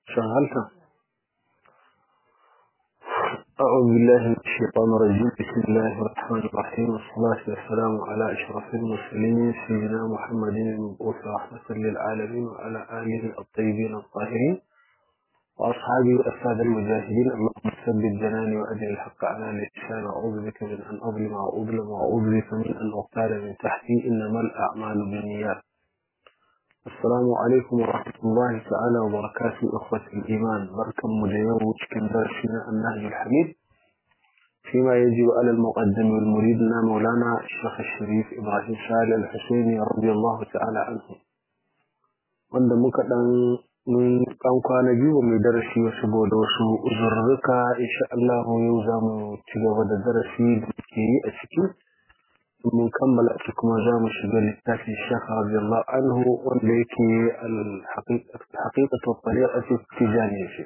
شغلتها أعوذ بالله من الشيطان الرجيم بسم الله الرحمن الرحيم والصلاة والسلام على أشرف المرسلين سيدنا محمد المبعوث رحمة للعالمين وعلى آله الطيبين الطاهرين وأصحابه الأساد المجاهدين اللهم ثبت جناني وأجل الحق على لسان أعوذ بك من أن أظلم وأظلم وأعوذ بك من أن أغتال من تحتي إنما الأعمال بالنيات السلام عليكم ورحمة الله تعالى وبركاته أخوة الإيمان بركة مجيوش كان درسنا النهج الحميد فيما يجب على المقدم والمريدنا مولانا الشيخ الشريف إبراهيم صالح الحسيني رضي الله تعالى عنه wanda muka dan mun kan kwana biyu mai darasi saboda wasu uzurruka insha Allah yau za mu ci gaba da darasi da ke yi a ciki mun kammala shi kuma za mu shiga littafin shekha radiyallahu anhu wanda yake al-haqiqatu tariqati tijaniya ce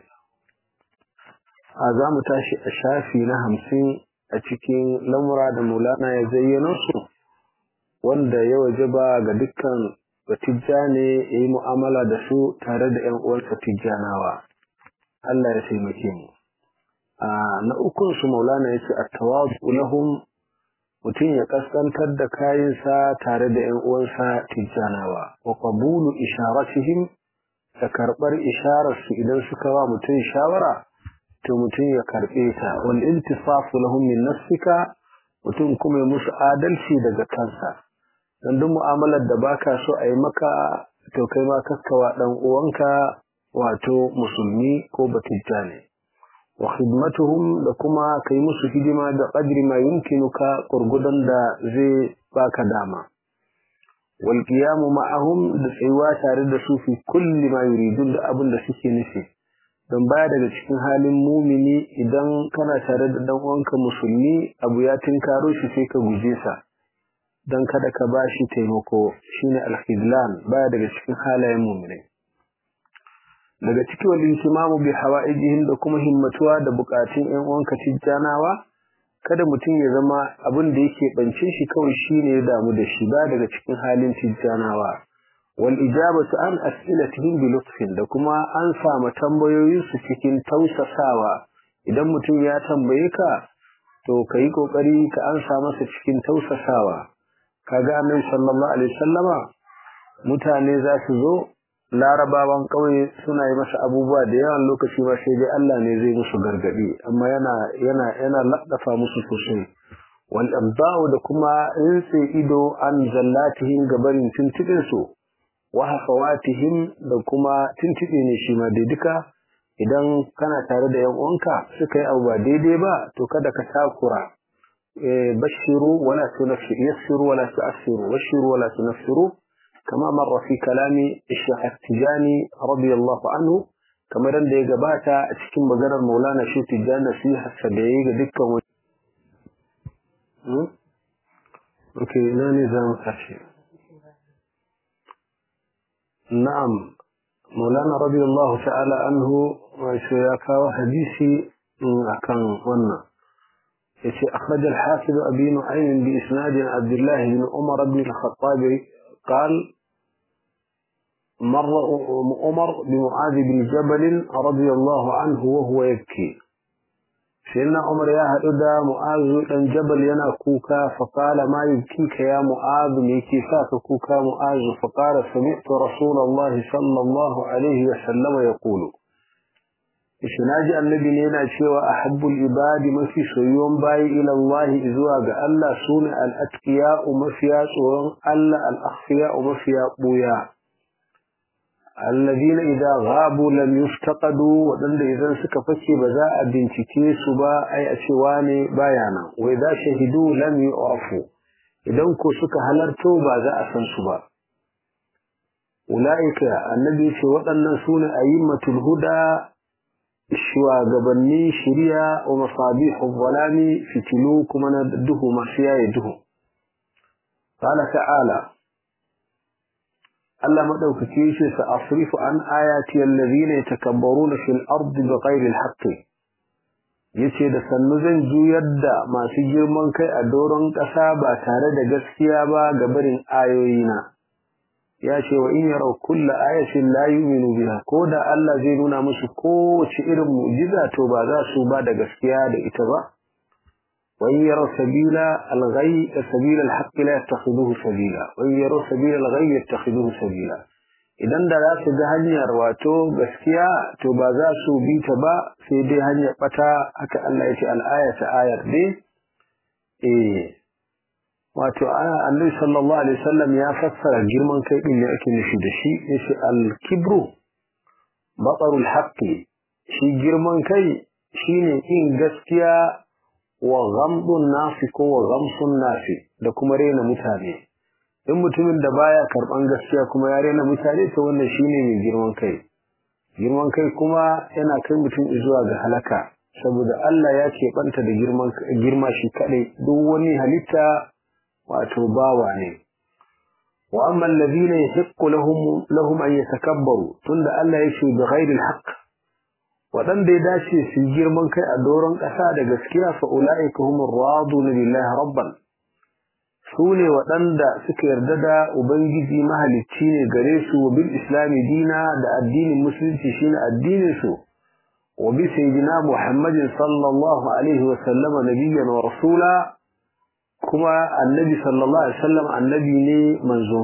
a za mu tashi a shafi na hamsin a cikin lamura da mulana ya zayyano su wanda ya wajaba ga dukkan batijjane ya yi mu'amala da su tare da 'yan uwansa tijjanawa Allah ya taimake mu na ukun su maulana ya ce a tawazu lahum mutum ya kaskantar da kayansa tare da ‘yan uwansa tijjanawa, wa qabulu isharatihim da karɓar ishararsu idan suka wa mutum shawara, to mutum ya karɓe ta, wal intisafu lahum min nafsika mutum kuma ya musu adalci daga kansa. Don duk mu'amalar da baka so a yi maka, to kai ma kakkawa ɗan uwanka wato musulmi ko batijjane. wa khidmatuhum da kuma kai musu hidima da qadri ma yumkinuka gurgudan da zai baka dama wal qiyam ma'ahum da tsayuwa tare da su fi kulli ma yuridun da abin da suke nufi don baya daga cikin halin mumini idan kana tare da dan uwanka musulmi abu ya tinkaro shi sai ka guje sa dan kada ka bashi taimako shine al-khidlan baya daga cikin halayen muminai daga cikin wal intimamu bi hawaijihim da kuma himmatuwa da bukatun ƴan uwanka tijjanawa kada mutum ya zama abin da yake bance shi kawai shine ya damu da shi ba daga cikin halin tijjanawa wal ijabatu an as'ilatihim bi lutfin da kuma an samu tambayoyin su cikin tausasawa idan mutum ya tambaye ka to kai kokari ka ansa masa cikin tausasawa kaga annabi sallallahu alaihi wasallama mutane za su zo larabawan ƙauye suna yi masa abubuwa da yawan lokaci ba sai dai Allah ne zai musu gargadi amma yana yana yana laddafa musu sosai wal abda'u da kuma rinse ido an zallatihim gabarin tuntubin su wa hafawatihim da kuma tuntube ne shi ma dai duka idan kana tare da yan uwanka suka yi abu ba daidai ba to kada ka takura bashiru wala tunaffiru yassiru wala tu'assiru bashiru wala tunaffiru كما مر في كلام الشيخ التجاني رضي الله عنه كما رند يغباتا cikin maganar Maulana Shehu Tijani nasiha sadayi ga dukkan wani Okay ina ne zamu tashi Na'am Maulana radiyallahu ta'ala anhu wato ya kawo hadisi akan wannan yace akhraj al-hafiz abi nu'aym bi isnad Abdullah ibn Umar ibn al-Khattab قال مر عمر بمعاذ بن جبل رضي الله عنه وهو يبكي سيدنا عمر يا هدى معاذ بن جبل ينا كوكا فقال ما يبكيك يا معاذ ميكي فاك كوكا معاذ فقال سمعت رسول الله صلى الله عليه وسلم يقول Ishinaji annabi ne yana cewa ahabbul ibadi mafi soyuwan bayi ila Allah zuwa ga Allah sune al-atqiya'u mafiya tsoron Allah al-akhfiya'u mafiya buya alladhina idza ghabu lam yuftaqadu wadanda idan suka fake ba za a bincike su ba ai a cewa ne baya nan wa idza shahidu lam yu'rafu idan ko suka halarto ba za a san su ba ulaika annabi ce waɗannan sune ayyimatul huda shugabanni shirya wa masabihu zalami fitilu kuma na duhu masu yaye duhu qala ta'ala Allah madaukake shi sa asrifu an ayati allazina yatakabbaruna fil ardi bighayri alhaq yace da sannu zan juyar da masu girman kai a doron ƙasa ba tare da gaskiya ba ga barin ayoyina ya ce wa in yaraw kulla ayatin la yu'minu biha ko da Allah zai nuna musu kowace irin mu'jiza to ba za su ba da gaskiya da ita ba wa in yaraw sabila al-ghayy sabila al-haqq la yattakhiduhu sabila wa in yaraw sabila al-ghayy yattakhiduhu sabila idan da za su ga hanyar wato gaskiya to ba za su bi ta ba sai dai hanyar bata haka Allah ya ce al-ayata ayar dai eh wato annabi sallallahu alaihi wasallam ya fassara girman kai din ne ake nufi da shi yace al-kibru batarul haqqi shi girman kai shine in gaskiya wa ghamdun nasi ko wa ghamsun nasi da kuma rena mutane in mutumin da baya karban gaskiya kuma ya rena mutane to wannan shine mai girman kai girman kai kuma yana kai mutum zuwa ga halaka saboda Allah ya ce banta da girman girma shi kadai duk wani halitta wato bawa ne wa amma alladhina yahiqqu lahum lahum an yatakabbaru tunda Allah ya ce bi ghairi alhaq wadanda ya dace su girman kai a doron kasa da gaskiya fa ulaika humur raduna lillahi rabban sune wadanda suka yarda da ubangiji mahalicci ne gare su bil islami dina da addinin musulunci shine addinin su wa bi sayyidina muhammadin sallallahu alaihi wa sallama nabiyyan wa rasula kuma annabi sallallahu alaihi wasallam annabi ne manzo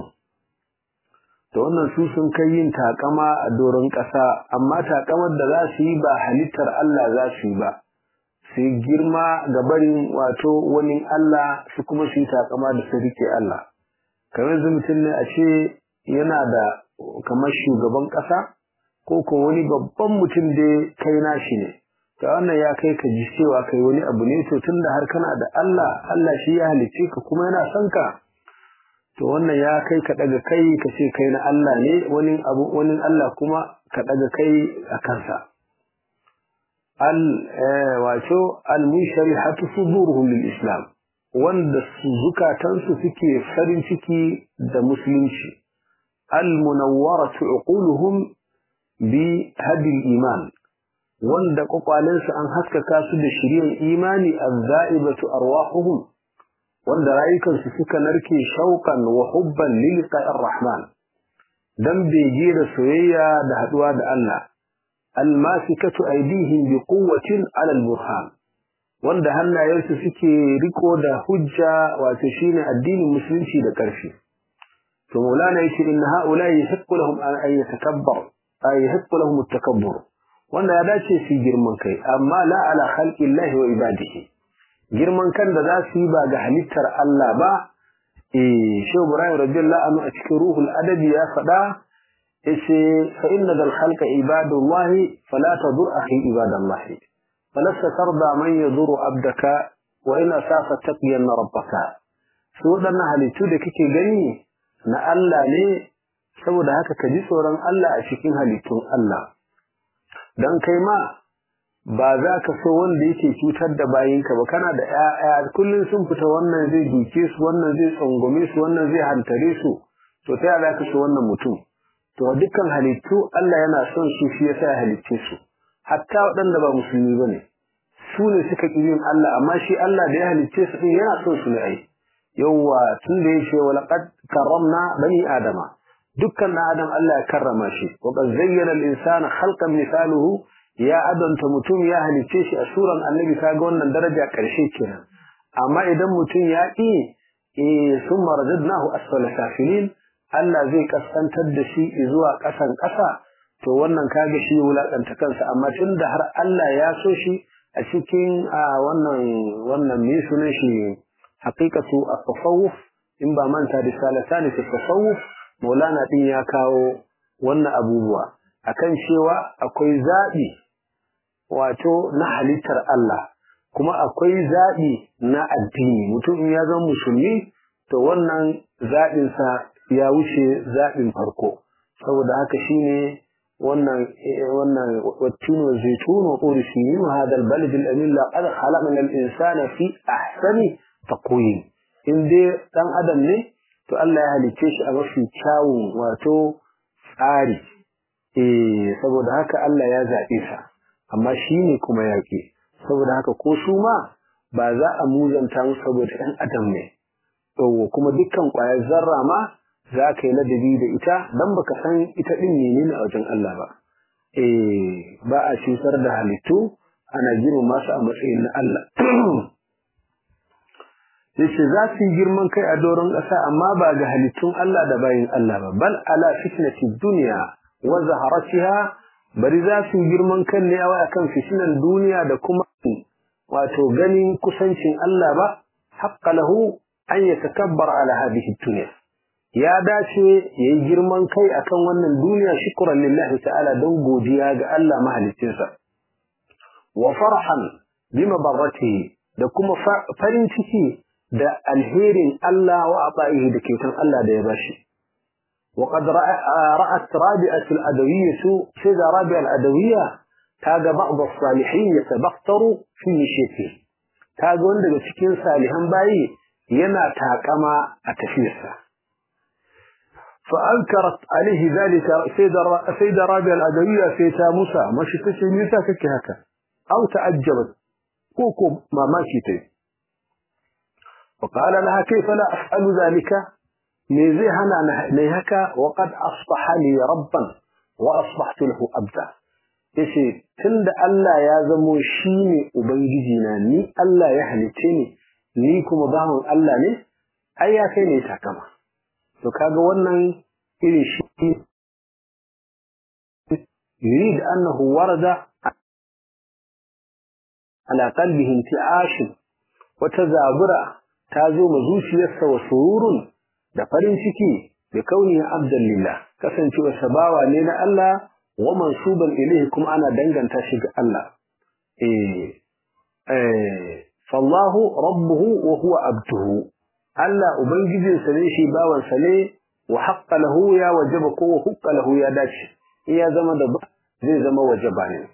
to wannan su sun kai yin takama a doron ƙasa amma takamar da za su yi ba halittar Allah za su yi ba su girma ga barin wato wani Allah su kuma su yi takama da su rike Allah kamar yanzu mutum ne a ce yana da kamar shugaban ƙasa ko ko wani babban mutum da kai nashi ne ta wannan ya kai ka ji cewa kai wani abu ne to tunda har kana da Allah Allah shi ya halicce ka kuma yana son ka to wannan ya kai ka daga kai ka ce kai na Allah ne wani abu wani Allah kuma ka daga kai a kansa al wato al musharihatu suduruhum lil islam wanda zukatansu suke farin ciki da musulunci al munawwaratu uquluhum bi hadi iman wanda kwakwalensu an haskaka su da shiryan imani azza'ibatu arwahuhum wanda rayukansu suka narke shauqan wa hubban lil qa'ir rahman dan bege da soyayya da haduwa da Allah almasikatu aydihim bi quwwatin 'ala al-burhan wanda hannayensu suke riko da hujja wato shine addinin musulunci da karfi to maulana yace inna ha'ula yahiqqu lahum an yatakabbar ay yahiqqu lahum at-takabbur wanda ya dace su girman kai amma la ala khalqillahi wa ibadihi girman kan da za su yi ba ga halittar Allah ba eh shehu ibrahim radiyallahu anhu a cikin ruhul adabi ya faɗa yace fa inna dal khalqa ibadullahi fala tadur akhi ibadallahi falasta tarda man yaduru abdaka wa in asafa taqiyan rabbaka su wadannan halittu da kike gani na Allah ne saboda haka ka ji tsoron Allah a cikin halittun Allah dan kai ma ba za ka so wanda yake cutar da bayinka ba kana da ƴaƴa kullun sun fita wannan zai duke su wannan zai tsangwame su wannan zai hantare su to ta za ka so wannan mutum to dukkan halittu Allah yana son su shi yasa ya halicce su hatta waɗanda ba musulmi bane su ne suka ƙi yin Allah amma shi Allah da ya halicce su din yana son su ne ai yawwa tun da yace wa laqad karramna bani adama dukkan na adam Allah ya karrama shi wa qad zayyana al-insana khalqan misaluhu ya adanta mutum ya halice shi a suran annabi kaga wannan daraja karshe kenan amma idan mutum ya ƙi eh summa radadnahu asfala safilin Allah zai kaskantar da shi zuwa ƙasan ƙasa to wannan kaga shi wulakanta kansa amma tunda har Allah ya so shi a cikin wannan wannan me sunan shi haqiqatu at-tasawuf in ba manta da salatani fi tasawuf maulana din ya kawo wannan abubuwa akan cewa akwai zabi wato na halittar Allah kuma akwai zabi na addini mutum in ya zama musulmi to wannan zabin sa ya wuce zabin farko saboda haka shine wannan wannan wattinu zaitun wa qul sinin wa hadha albalad alamin laqad khalaqna al-insana fi ahsani taqwim in dai dan adam ne to Allah ya halice shi a mafi kyawun wato tsari eh saboda haka Allah ya zabe sa amma shine kuma yake saboda haka ko su ma ba za a muzanta musu saboda ɗan adam ne to kuma dukkan ƙwayar zarra ma za ka yi ladabi da ita dan baka san ita din menene a wajen Allah ba eh ba a cutar da halittu ana girmama su a matsayin na Allah yace za su yi girman kai a doron ƙasa amma ba ga halittun Allah da bayin Allah ba bal ala fitnati dunya wa zaharatiha bari za su yi girman kan ne a kan fitinan duniya da kuma wato ganin kusancin Allah ba haqqa lahu an yatakabbar ala hadhihi dunya ya dace yayi girman kai akan wannan duniya shukran lillahi ta'ala don godiya ga Allah mahaliccinsa wa farhan bima barratihi da kuma farin ciki da alherin Allah wa ata'ihi da kyautan Allah da ya bashi وقد رأت رابعة الأدوية سيدة رابعة الأدوية تاج بعض الصالحين يتبختر في مشيته تاج وندق سكين صالحا باي ينا تاكما أتفيسا فأنكرت عليه ذلك سيدة, سيدة رابعة الأدوية سيدة موسى ما شفتش موسى كهكا أو تعجبت كوكو ما ماشيتي وقال لها كيف لا أفعل ذلك me zai hana na haka wa qad asbaha li rabban wa asbahtu lahu abda yace tunda Allah ya zamo shine ubangiji na ni Allah ya halice ni ni kuma bawan Allah ne ai ya kai ne takama to kaga wannan irin shi yurid annahu warada ala qalbihi inti'ash wa tazabura ta zo ma zuciyarsa wa sururun da farin ciki da kauni abdan lillah kasancewa sabawa ne na Allah wa mansuban ilayhi kuma ana danganta shi ga Allah eh eh fallahu rabbuhu wa huwa abduhu Allah ubangijinsa ne shi bawan sa ne wa haqqa lahu ya wajaba ko wa haqqa lahu ya dace in ya zama da zai zama wajaba ne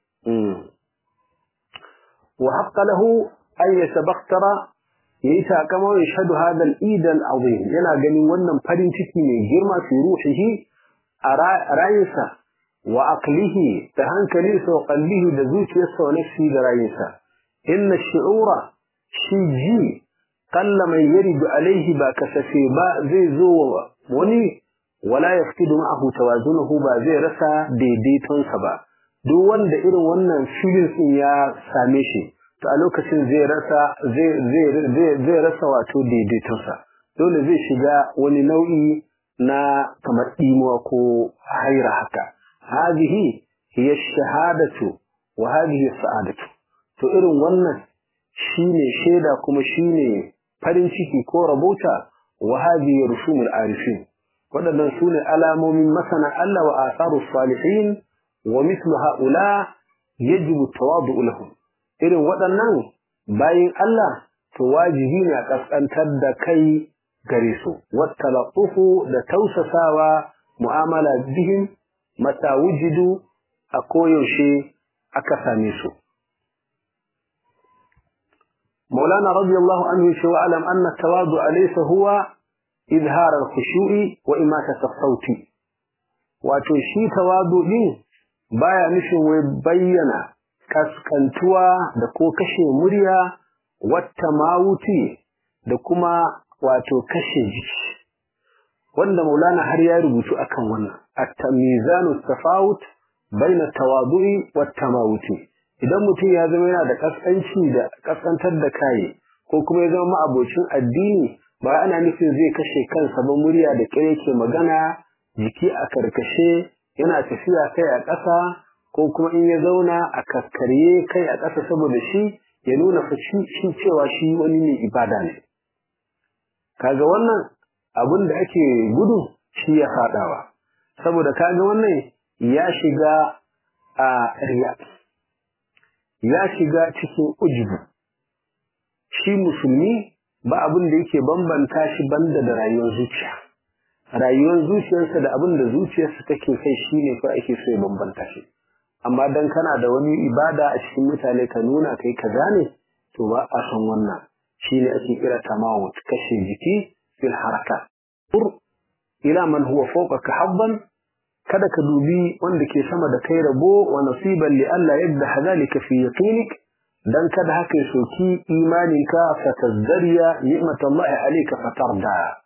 wa haqqa lahu an yatabakhtara yayi takama ya shahadu hada al-eid al-azim yana ganin wannan farin ciki mai girma fi ruhihi a rayinsa wa aqlihi da hankalinsa wa qalbihi da zuciyarsa wa nafsi da rayinsa inna shi'ura shi ji qalla man yaridu alaihi ba kasafe ba zai zo wani wala yafqidu ma'ahu tawazunuhu ba zai rasa daidaitonsa ba duk wanda irin wannan feelings din ya same shi to a lokacin zai rasa zai rasa wato daidaitonsa dole zai shiga wani nau'i na kamar imuwa ko haira haka hadhihi hiya shahadatu wa hadhihi sa'adatu to irin wannan shine shaida kuma shine farin ciki ko rabota wa hadhihi rusumul arifin waɗannan sune alamomin masana Allah wa asarus salihin wa mithlu haula yajibu tawadu lahum irin waɗannan bayin Allah to wajibi ne a ƙasƙantar da kai gare su wattalaqufu da tausasawa mu'amala bihim mata wujidu a koyaushe aka same su مولانا رضي الله عنه شو أعلم أن التواضع ليس هو إظهار الخشوع وإماتة الصوت وتشي تواضع baya nufin wai bayyana kaskantuwa da ko kashe murya wata mawuti da kuma wato kashe jiki wanda maulana har ya rubutu akan wannan at-tamizanu tafawut baina tawadu'i wat tamawuti idan mutum ya zama yana da kaskanci da kaskantar da kai ko kuma ya zama ma'abocin addini ba ana nufin zai kashe kansa ba murya da kire ke magana jiki a karkashe yana tafiya kai a ƙasa ko kuma in ya zauna a kakkarye kai a ƙasa saboda shi ya nuna shi cewa shi wani mai ibada ne kaga wannan abin da ake gudu shi ya faɗawa saboda kaga wannan ya shiga a riya ya shiga cikin ujubu shi musulmi ba abin da yake bambanta shi banda da rayuwar zuciya rayuwar zuciyarsa da abin da zuciyarsa take kai shine ko ake so ya bambanta shi amma dan kana da wani ibada a cikin mutane ka nuna kai kaza ne to ba a san wannan shine ake kira tamawut kashe jiki fil haraka ur ila man huwa fawqaka habban kada ka dubi wanda ke sama da kai rabo wa nasiban li alla yadda hadalika fi yaqinik dan kada haka ya soki imaninka fatazdariya ni'matallahi alayka fatarda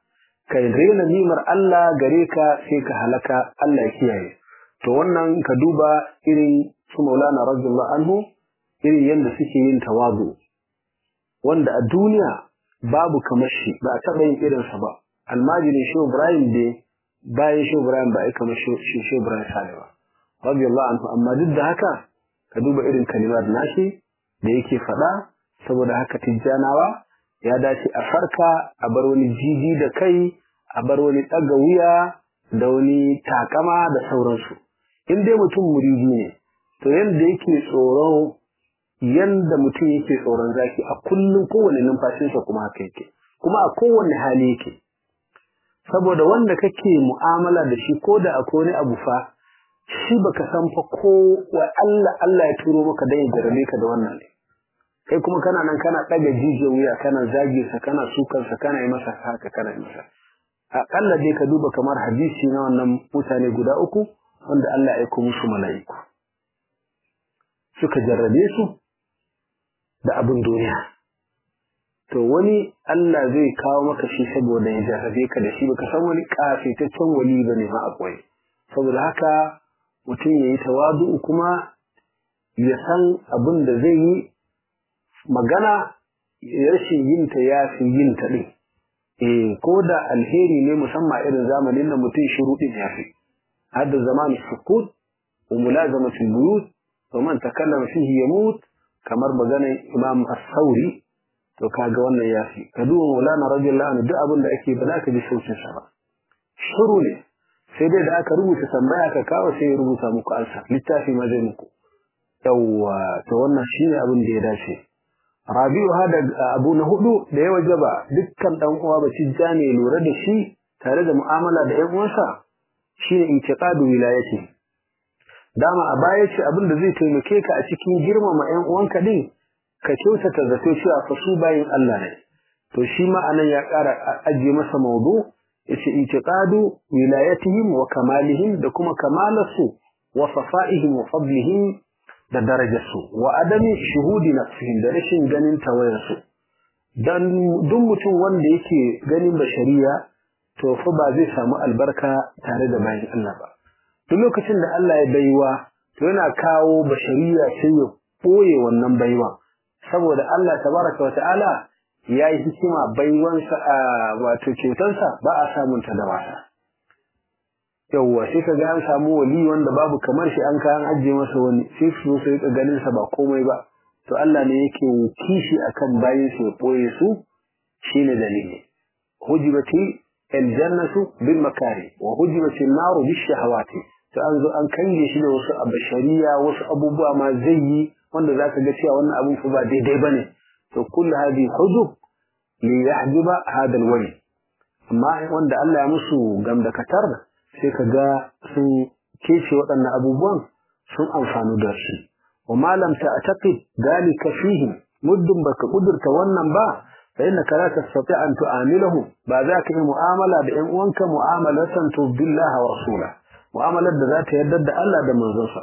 ka rena nimar Allah gare ka sai ka halaka Allah ya kiyaye to wannan ka duba irin su Maulana radiyallahu anhu irin yadda suke yin tawazu wanda a duniya babu kamar shi ba a taɓa yin irinsa ba almajirin shi Ibrahim dai bayan shi Ibrahim ba a kamar shi shi Ibrahim sale ba radiyallahu anhu amma duk da haka ka duba irin kalimar nashi da yake faɗa saboda haka tijjanawa ya dace a farka a bar wani jiji da kai a bar wani ɗaga wuya da wani takama da sauransu in dai mutum muridi ne to yanda yake tsoro yanda mutum yake tsoron zaki a kullum kowane numfashinsa kuma haka yake kuma a kowane hali yake saboda wanda kake mu'amala da shi ko da akwai wani abu fa shi baka san fa ko wa Allah Allah ya turo maka dan ya jarabe ka da wannan ne kai kuma kana nan kana ɗaga jijiyar wuya kana zage sa kana sukan sa kana yi masa haka kana yi masa aƙalla dai ka duba kamar hadisi na wannan mutane guda uku wanda Allah ya aiko musu mala'iku suka jarrabe su da abin duniya to wani Allah zai kawo maka shi saboda ya jarrabe ka da shi baka san wani kafetaccen wali bane ma akwai saboda haka mutum yayi tawadu kuma ya san abin da zai yi magana rashin yin ta ya fi yin ta din eh ko da alheri ne musamman irin zamanin da mutum shiru din ya fi hadda zaman sukut wa mulazamatul buyut wa man takallama fihi yamut kamar maganar Imam As-Sauri to kaga wannan yafi ka duba Maulana radiyallahu anhu duk abin da ake ba za ka ji sautin sa ba shiru ne sai dai da aka rubuta tambaya ka kawo sai ya rubuta muku ansa littafi ma zai muku yawwa to wannan shine abin da ya dace Rabi'u hada abu na hudu da ya wajaba dukkan dan uwa ba ne lura da shi tare da mu'amala da ƴan uwansa shine intiqadu wilayati dama a baya ce abin da zai taimake ka a cikin girmama ƴan uwanka din ka kyautata zato cewa fa su bayin Allah ne to shi ma anan ya ƙara ajiye masa maudu yace intiqadu wilayatihim wa kamalihim da kuma kamalarsu wa safa'ihim wa fadlihim da darajarsu wa adami shuhudi nafsihim da rashin ganin tawayarsu dan duk mutum wanda yake ganin bashariya to fa ba zai samu albarka tare da bayin Allah ba duk lokacin da Allah ya baiwa to yana kawo bashariya sai ya boye wannan baiwa saboda Allah tabaraka wa ta'ala ya yi hikima baiwansa a wato kyautansa ba a samun ta da wasa yawwa sai ka ga an samu wali wanda babu kamar shi an kayan ajiye masa wani sai su sai ka ganin sa ba komai ba to Allah ne yake kishi akan bayin su ya boye su shine dalili hujibati aljannatu bil makari wa hujibati an-naru bis shahawati to an zo an kange shi da wasu abashariya wasu abubuwa ma zai yi wanda zaka ga cewa wannan abun fa ba daidai bane to kullu hadi hujub li yahjiba hada alwali amma wanda Allah ya musu gamdakatar sai ka ga sun kece waɗannan abubuwan sun amfanu da shi wa malam ta'taqid dalika fihim muddin baka kudurta wannan ba fa innaka la tastati an tu'amilahu ba za ka yi mu'amala da ƴan uwanka mu'amalatan tu billahi wa rasula mu'amalar da za ta yarda da Allah da manzonsa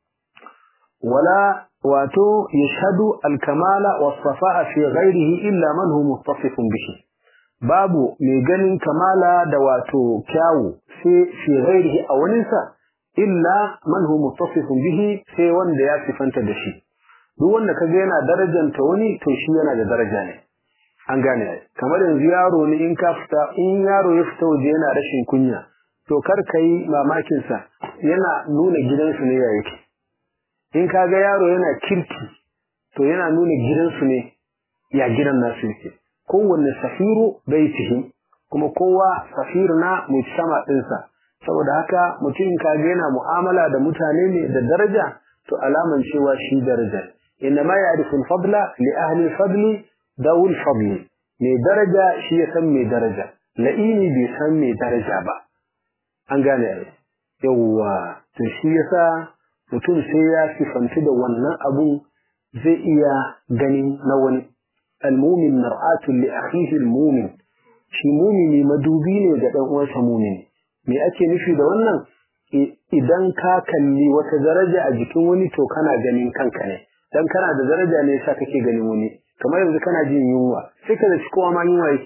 wala wato yashhadu al-kamala was-safa'a fi ghayrihi illa man huwa muttasifun bihi babu mai ganin kamala da wato kyawu sai fi ghairihi a waninsa illa man huwa muttasifun bihi sai wanda ya sifanta da shi duk wanda kaga yana darajanta wani to shi yana da daraja ne an gane kamar yanzu yaro ne in ka fita in yaro ya fita waje yana rashin kunya to kar ka yi mamakin sa yana nuna gidansu ne ya yake in kaga yaro yana kirki to yana nuna gidansu ne ya gidan nasu yake kowanne safiru baitihi kuma kowa safir na mujtama ɗinsa saboda haka mutum kaga yana mu'amala da mutane ne da daraja to alaman cewa shi daraja inna ma ya'rifu al-fadla li ahli al-fadli dawul fadli mai daraja shi ya san mai daraja la'ini bai san mai daraja ba an gane yawwa to shi yasa mutum sai ya sifantu da wannan abun zai iya ganin na wani المؤمن مرآة لأخيه المؤمن shi mumini madubi ne ga ɗan uwansa mumini me ake nufi da wannan idan ka kalli wata daraja a jikin wani to kana ganin kanka ne dan kana da daraja ne yasa kake ganin wani kamar yanzu kana jin yunwa sai ka zaci kowa ma yunwa yake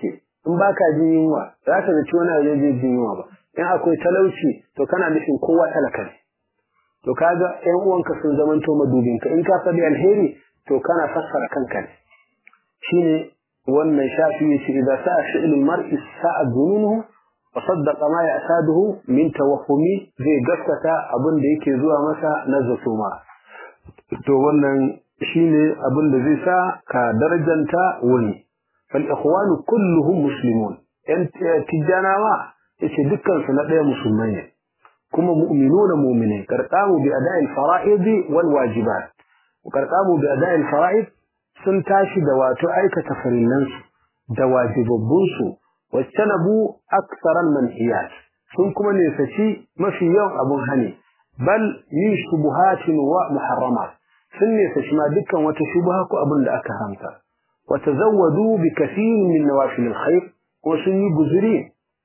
in baka jin yunwa za ka zaci wani zai je jin yunwa ba in akwai talauci to kana nufin kowa talaka ne to kaga ƴan uwanka sun zamanto madubinka in ka faɗi alheri to kana fassara kanka ne shine wannan shafi yace idan sa'a fi'lul mar'i sa'a dhununuhu wa saddaqa ma ya'saduhu min tawahhumi zai gaskata abin da yake zuwa masa na zato ma to wannan shine abin da zai sa ka darajanta wani fal ikhwanu kulluhum muslimun yan tijanawa yace dukkan su na ɗaya musulmai ne kuma mu'minuna mu'minai karqamu bi ada'il fara'id wal wajibat karqamu bi ada'il fara'id sun tashi da wato aikata farillansu da wajibabbunsu wattanabu aktsaran manhiyat sun kuma nesaci mafi yawan abun hani bal min shubuhatin wa muharramat sun nesaci ma dukkan wata shubha ko abin da aka haramta wa tazawwadu bi kathirin min nawafil alkhair ko sun yi guzuri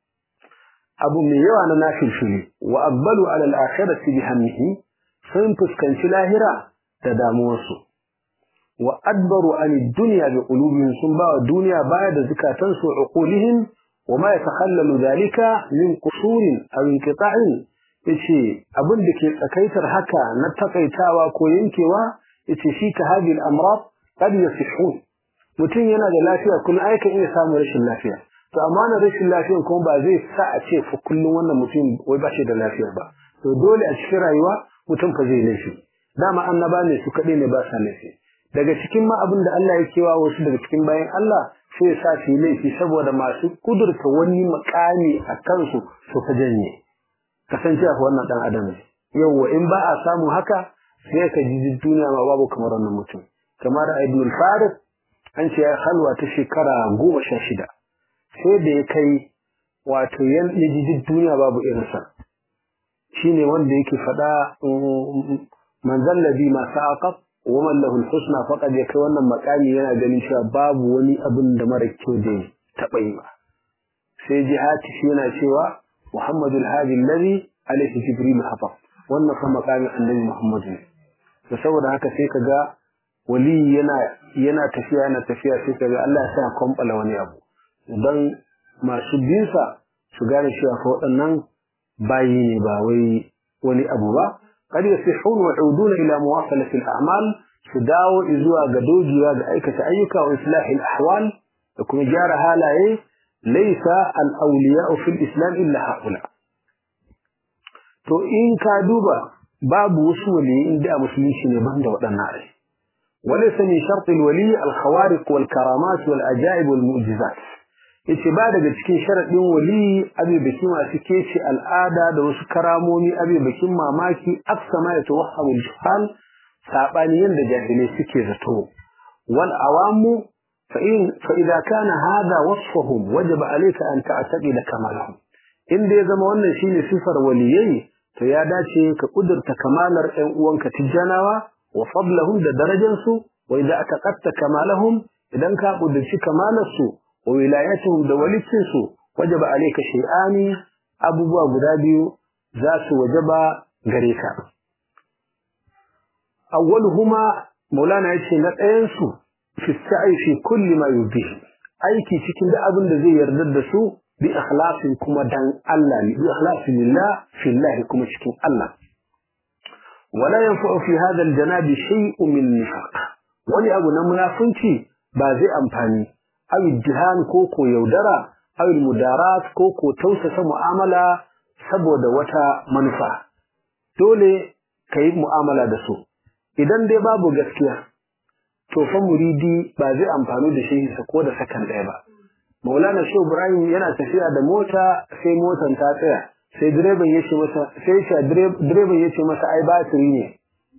abu mai yawa na nafilfili wa aqbalu ala al-akhirati bi hammihi sun fuskanci lahira da damuwarsu wa adbaru an ad-dunya bi qulubihim sun ba wa duniya baya da zakatansu uqulihim wa ma yatakhallalu dhalika min qusurin aw inqita'in yace abin da ke tsakaitar haka na takaitawa ko yankewa yace shi ka hadi al-amrad qad yasihun mutum yana da lafiya kullum ai kan iya samun rashin lafiya to amma na rashin lafiyan kuma ba zai sa a ce fa kullum wannan mutum wai ba shi da lafiya ba to dole a cikin rayuwa mutum fa zai laifi dama annaba ne su kaɗai ne ba sa laifi daga cikin ma abin da Allah ya kewa wasu daga cikin bayan Allah sai sa su yi laifi saboda masu kudurta wani makami a kansu su fa janye kasancewa wannan dan adam ne yawwa in ba a samu haka sai ka ji duniya ma babu kamar wannan mutum kamar Ibn al-Farid an ce ya halwa ta shekara goma sha shida sai da ya kai wato yan ji duniya babu irinsa shine wanda yake faɗa man zallabi ma sa'aqab wa man lahu al-husna faqad ya kai wannan makami yana ganin cewa babu wani abin da mara kyau da taɓa yi ba sai jihati shi yana cewa muhammadul hadi alladhi alayhi jibril hafa wannan fa makamin annabi muhammad ne da saboda haka sai kaga wali yana yana tafiya yana tafiya sai kaga Allah ya sa kwambala wani abu dan masu binsa su gane cewa fa waɗannan bayi ne ba wai wani abu ba قد يصحون ويعودون إلى مواصلة الأعمال سداو إزوا قدوجوا بأيكة أيكة وإصلاح الأحوال لكم جار هالاي ليس الأولياء في الإسلام إلا هؤلاء تو إن كادوبا باب وصولي إن دا مسلمين شنبان دا ودنار وليس من شرط الولي الخوارق والكرامات والأجائب والمعجزات yace ba daga cikin sharaɗin wali abi baki masu kece al'ada da wasu karamomi abi bakin mamaki aksa ma ya tawahhamu al sabani yanda jahilai suke zato wal awamu fa in fa idza kana hada wasfuhum wajaba alayka an ta'taqida kamalahum inda ya zama wannan shine sifar waliyai to ya dace ka kudurta kamalar ƴan uwanka tijjanawa wa fadlahum da darajansu wa idza taqatta kamalahum idan ka kudurci kamalarsu وولايتهم دولتسو وجب عليك شيئان أبوبوا غدابيو ذات وجب غريكا أولهما مولانا يتشي نتأينسو في السعي في كل ما يبيه أيكي تكين ده أبن ده زي يرددسو بإخلاص كما دان الله بإخلاص لله في الله كما تكين الله ولا ينفع في هذا الجناب شيء من النفاق ولي أبو نمنافنتي بازي أمفاني أو الجهان كوكو يودرا أو المدارات كوكو توسس معاملة saboda wata manufa dole ka yi mu'amala da su idan dai babu gaskiya to fa muridi ba zai amfani da shi ko da sakan ɗaya ba maulana shehu ibrahim yana tafiya da mota sai motan ta tsaya sai direban ya ce masa sai shi direban ya ce masa ai batiri ne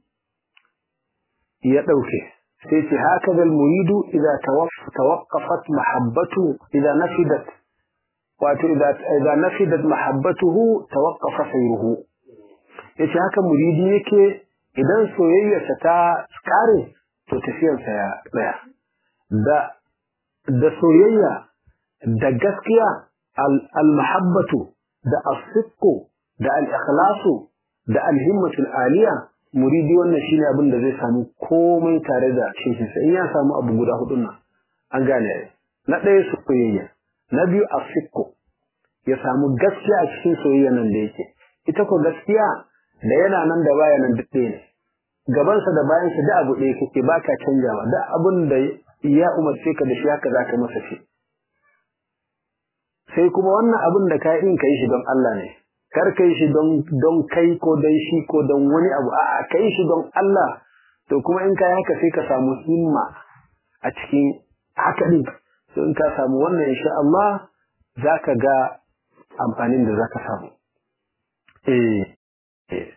ya ɗauke sai ce haka zal muridu idan tawaqqafat mahabbatu idan nafidat wato idan nafidat mahabbatuhu tawaqqafa sayruhu yace haka muridi yake idan soyayyarsa ta kare to tafiyarsa ya tsaya da da soyayya da gaskiya al mahabbatu da as-sidqu da al-ikhlasu da al-himmatu al-aliya muridi wannan shine abin da zai samu komai tare da shi sai in ya samu abu guda hudun nan an gane na ɗaya soyayya na biyu afikku ya samu gaskiya a cikin soyayya nan da yake ita ko gaskiya da yana nan da baya nan duk ne gabansa da bayansa da abu ɗaya kake baka canjawa da abin da ya umarce ka da shi haka zaka masa shi sai kuma wannan abin da ka yi ka yi shi don Allah ne kar ka yi shi don don kai ko don shi ko don wani abu a'a ka yi shi don Allah to kuma in ka yi haka sai ka samu himma a cikin haka din to in ka samu wannan insha Allah zaka ga amfanin da zaka samu eh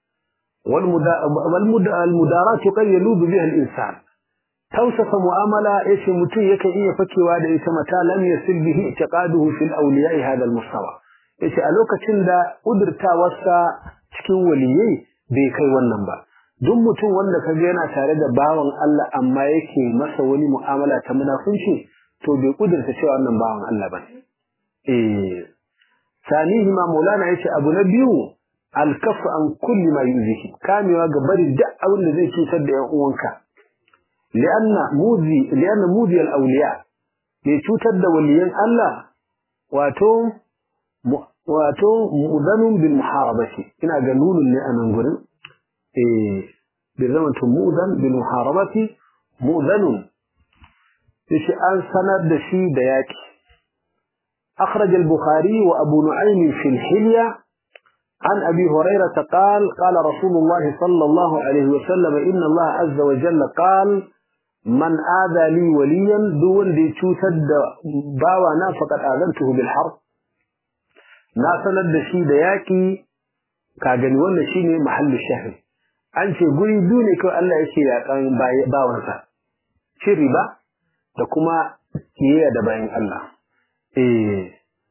والمدارات قد يلوذ بها الإنسان توصف معاملة إيش متي يكي إيه فكي وادا إيش متى لم يصل به اعتقاده في الأولياء هذا المستوى إيش ألوك تندا قدرتا وسا cikin waliyai bai kai wannan ba duk mutum wanda ka ga yana tare da bawan Allah amma yake masa wani mu'amala ta munafunci to bai kudurta cewa wannan bawan Allah bane eh sanihi ma maulana yace abu na biyu alkafu an kulli ma yuzihi kamewa ga bari duk abin da zai cutar da yan uwanka li'anna muzi li'anna muzi al-awliya mai cutar da waliyan Allah wato wato mudanun bil muharabati ina ga nunun ne anan gurin eh bi zaman to mudan bil muharabati mudanun shi an sanar da shi da yaki أخرج البخاري وأبو نعيم في الحلية عن أبي هريرة قال قال رسول الله صلى الله عليه وسلم إن الله عز وجل قال من آذى لي وليا دون دي تشوتد باوانا فقد آذنته بالحرب ناسنا الدشي دياكي كاغني وانا شيني محل الشهر أنشي قولي دوني كو ألا يشي يقان باوانسا شري با دكما كيه دباين الله إيه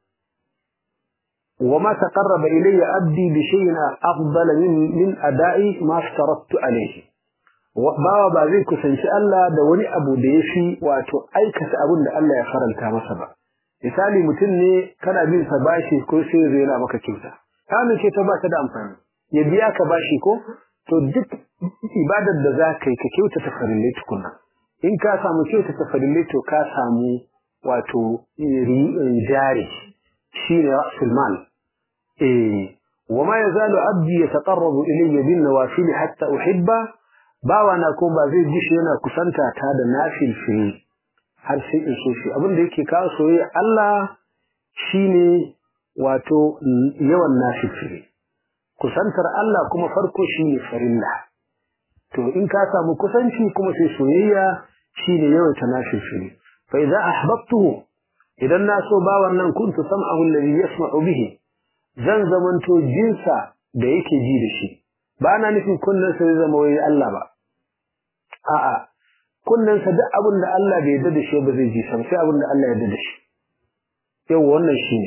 وما تقرب إلي أبدي بشيء أفضل من, من أداء ما افترضت عليه bawa ba zai kusanci Allah da wani abu da ya fi wato aikata abin da Allah ya faranta masa ba misali mutum ne kana bin sa bashi ko sai zai yana maka kyauta kamin ce ta ba ta da amfani ya biya ka bashi ko to duk ibadar da za ka yi ka kyautata farillai tukunna in ka samu kyautata farillai to ka samu wato jari shi ne ra'sul mal eh wama yazalu abdi yataqarrabu ilayya bin nawafil hatta uhibba bawa na ko ba zai gishi yana kusanta ta da nafil fi har sai in so shi abin da yake kawo soyayya Allah shine wato yawan nafil fi kusantar Allah kuma farko shine farilla to in ka samu kusanci kuma sai soyayya shine yawan ta nafil fi fa idza ahbabtuhu idan na so bawan nan kuntu sam'ahu alladhi yasma'u bihi zan zamanto jinsa da yake ji da shi ba na nufin kullun sa zai zama wai Allah ba a'a kullun sa duk abin da Allah bai yarda da shi ba zai ji sa sai abin da Allah ya yarda da shi yau wannan shine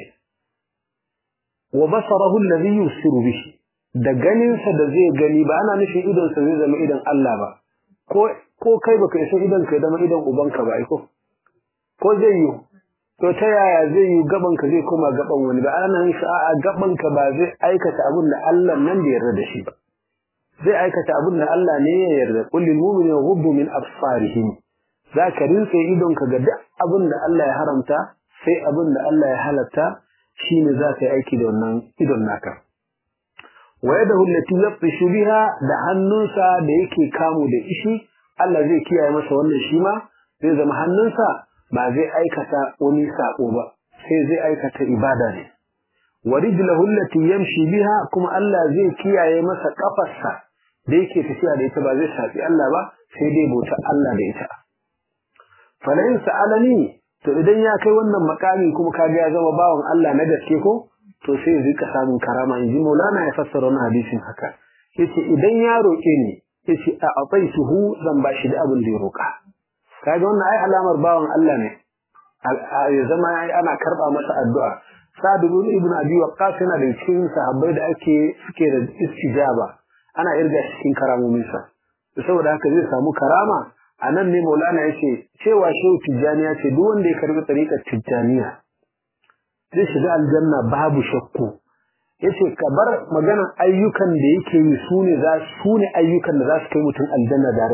wa basarahu alladhi yusiru bihi da ganin sa da zai gani ba ana nufin idon sa zai zama idan Allah ba ko ko kai baka isa idan ka zama idan ubanka ba ai ko ko zai yi to ta yaya zai yi gaban ka zai koma gaban wani ba ana nan a gaban ka ba zai aikata abin da Allah nan da yarda da shi ba zai aikata abin da Allah ne ya yarda qul lil mu'mini yaghuddu min absarihim zaka rinse idon ka ga duk abin da Allah ya haramta sai abin da Allah ya halatta shine zaka yi aiki da wannan idon naka wa yadahu allati yabtishu biha da hannunsa da yake kamu da ishi Allah zai kiyaye masa wannan shi ma zai zama hannunsa ba zai aikata wani sako ba sai zai aikata ibada ne wa rijluhu allati yamshi biha kuma Allah zai kiyaye masa kafarsa da yake tafiya da ita ba zai safi Allah ba sai dai bauta Allah da ita falain sa'alani to idan ya kai wannan makami kuma kaga ya zama bawan Allah na gaske ko to sai zai ka samu karama in ji Maulana ya fassara wannan hadisin haka yace idan ya roke ni yace a ataituhu zan bashi da abin da ya roka kaga wannan ai alamar bawan Allah ne ya zama ana karba masa addu'a Sa'd ibn Abi Waqqas yana da cikin sahabbai da ake suke da istijaba ana irga cikin karamomin sa saboda haka zai samu karama anan ne Maulana yace cewa shehu Tijjaniya ce duk wanda ya karbi tariqar Tijjaniya zai shiga aljanna babu shakku yace ka bar maganar ayyukan da yake yi sune za sune ayyukan da za su kai mutum aljanna direct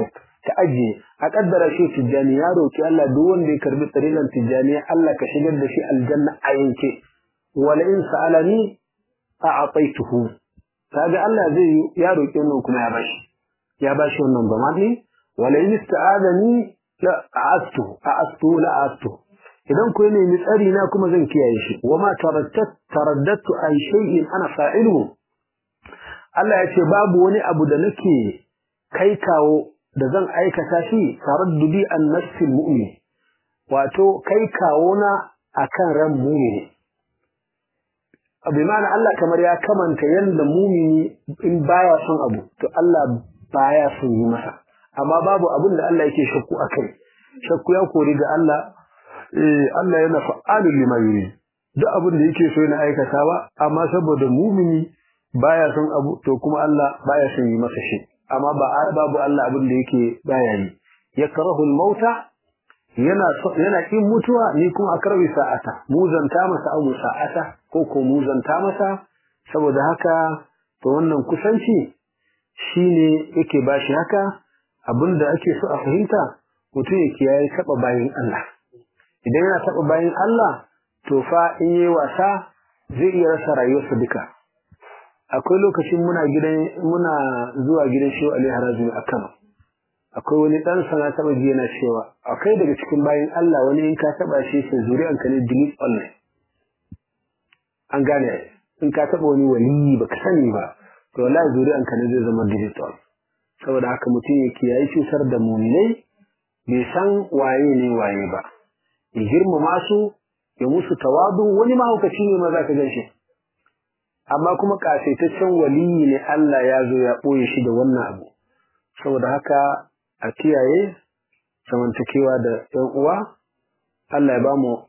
ka ajiye a kaddara shi tijjani ya roki Allah duk wanda ya karbi tsarilan tijjani Allah ka shigar da shi aljanna a yanke wala in sa'alani a'ataituhu kaga Allah zai ya roki wannan kuma ya bashi ya bashi wannan ba madi wala in ista'adani la a'astu a'astu la a'astu idan ku ne ni tsari na kuma zan kiyaye shi wama taraddat taraddatu an shay'in ana fa'iluhu Allah ya ce babu wani abu da nake kai kawo da zan aikata shi taraddudi an nafsil mu'min wato kai kawo na akan ran mu'mini bi ma'ana Allah kamar ya kamanta yanda mu'mini in baya son abu to Allah baya son yi masa amma babu abin da Allah yake shakku akai shakku ya kori ga Allah eh Allah yana fa'alul lima yuri duk abin da yake so yana aikata ba amma saboda mu'mini baya son abu to kuma Allah baya son yi masa shi amma ba babu Allah abin da yake baya yi yakrahu al-mauta yana yana kin mutuwa ni kuma akrabi sa'ata muzanta masa abu sa'ata ko ko muzanta masa saboda haka to wannan kusanci shine yake bashi haka abinda ake so a fahimta mutum yake yayi taba bayin Allah idan yana taba bayin Allah to fa in yi wasa zai iya rasa rayuwarsa duka akwai lokacin muna gidan muna zuwa gidan Shehu Ali Harazmi a Kano akwai wani dan sana taba ji yana cewa akwai daga cikin bayin Allah wani in ka taba shi sai zuri'an ka ne delete online an gane in ka taba wani wali baka sani ba to wallahi zuri'an ka ne zai zama delete all saboda haka mutum ya kiyaye cutar da mu'minai bai san waye ne waye ba ya girmama su ya musu tawadu wani mahaukaci ne ma za ka gan shi amma kuma kasaitaccen waliyi ne Allah ya zo ya ɓoye shi da wannan abu saboda haka a kiyaye zamantakewa da ‘yan uwa Allah ya ba mu